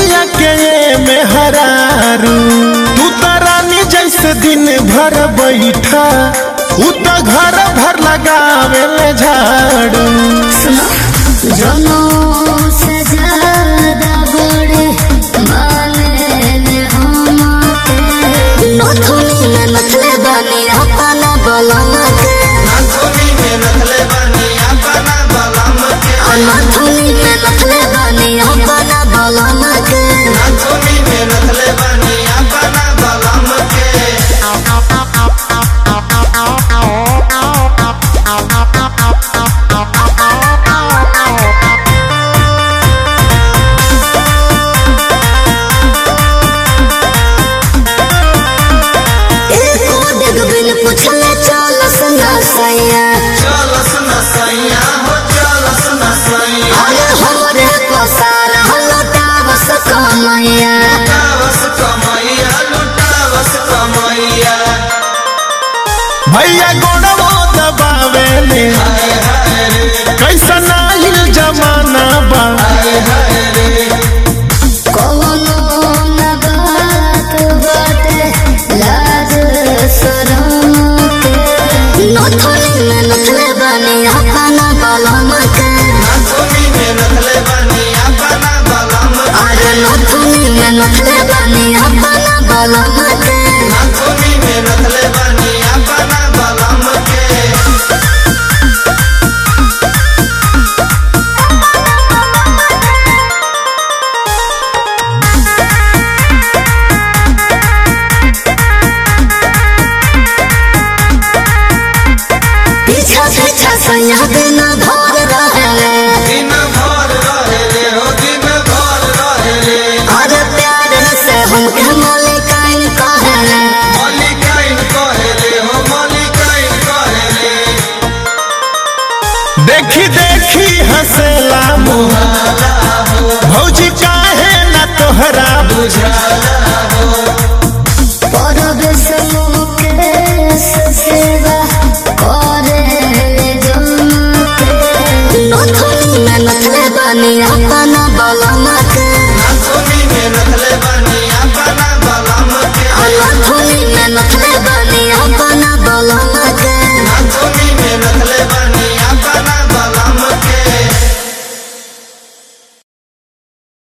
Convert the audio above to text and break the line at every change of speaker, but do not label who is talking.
सैया के ये मेहरारू तू तो रानी जैसे दिन भर बैठा उ तो घर भर लगावे ले झाड़ू
जनो सजादा बड़े माने हमके नथुनी में नथले बानी अपना बलम के
नाथुनी में नथले बानी अपना बलम के
नथुनी में नथले बानी अपना बलम के
नाथुनी में नथले बानी अपना बलम के
एको डेग बिन पुछले चलस ना सैया
चलस न सैया हो चलस न सैया
अरे हमरे पसार हलटावस कमैया
लुटावस कमैया लुटावस कमैया
भैया गोड़वो दबावे ले
हाय हाय रे
कैसा नाहिल जमाना बा
हाय हाय रे
कौनो न बात बाटे लाज शरम के नथुनी में नथले बानी अपना बलम के
नाथुनी में नथले बानी अपना बलम के
अरे नथुनी में नथले बानी अपना बलम के
नाथुनी में नथले बानी अपना बलम के
पीछा पीछा सैया दिन भर रहे
दिन भर रहे रे हो दिन भर रहे रे
अरे प्यार से हमके मलिकाइन कहे
मलिकाइन कहे रे हो मलिकाइन कहे रे
देखी देखी हंसेला मुँह
बुझाला हो
भौजी काहे ना तोहरा
बुझाला